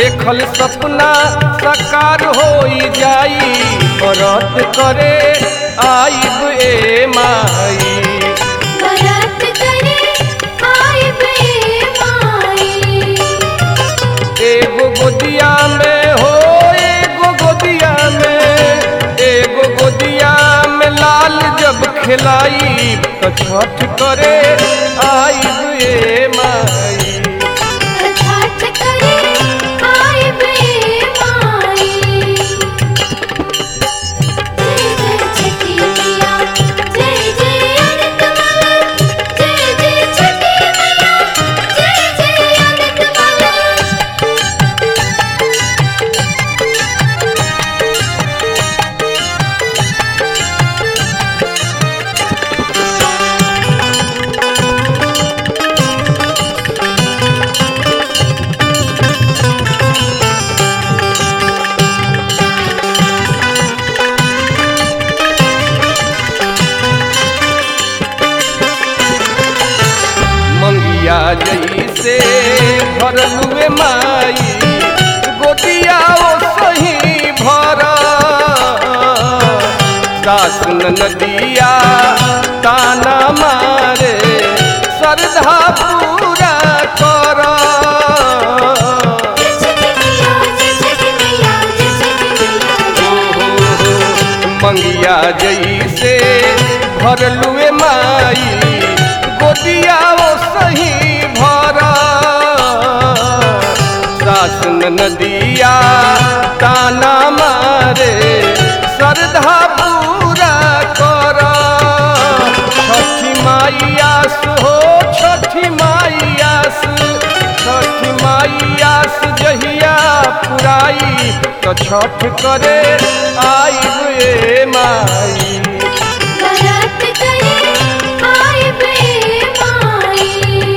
देखल सपना साकार होई जाई व्रत करे आइब ए माई बरत करे आए बे माई एगो गोदिया में हो एगो गोदिया में एगो गोदिया में लाल जब खिलाई तो छठ करे आइब ए माई छठ करे आए बे माई जय जय छठी मैया जय जय अनंत माला जय जय छठी मैया जय जय अनंत माला मंगिया जैसे भरलुए माई गोदिया ओ सही भर दास नदिया ताना मारे श्रद्धा पूरा कर जय छठी मैया जय छठी मैया जय छठी मैया जय मंगिया जैसे भरलुए माई गोदिया ओ सही भरा सासन नदिया ताना मारे श्रद्धा पूरा कर छठी माइयास हो छठी माइयास छठी माइयास जहिया पुराई तो छठ करे आइब ए माई बरत करे आए बे माई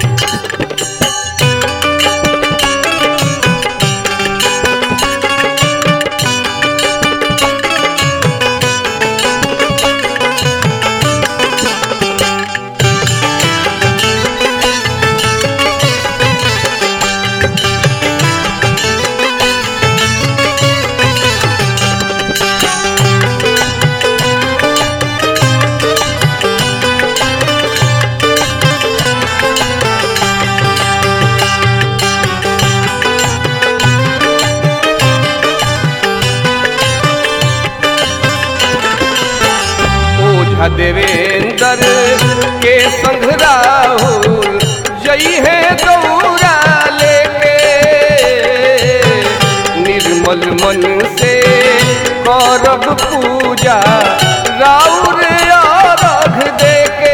ओझा देवेंद्र के संग राहुल जई है दौरा लेके निर्मल मन से करब पूजा राउर अर्घ देके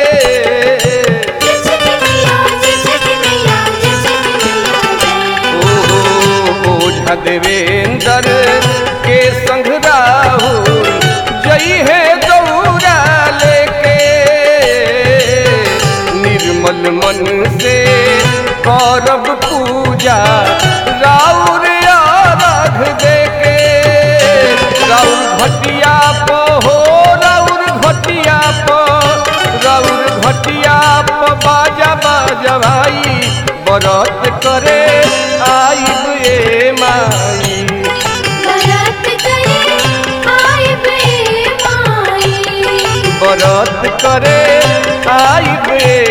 जय छठी मैया जय छठी मैया जय छठी मैया जय ओ ओझा देवेंद्र के संग राहुल जई है दौरा लेके निर्मल मन से करब पूजा राउर अर्घ देके राउर घटिया प हो राउर घटिया प राउर घटिया प बाजा बाजा भाई बरत करे आइब ए माई बरत करे आए बे माई बरत करे आइब ए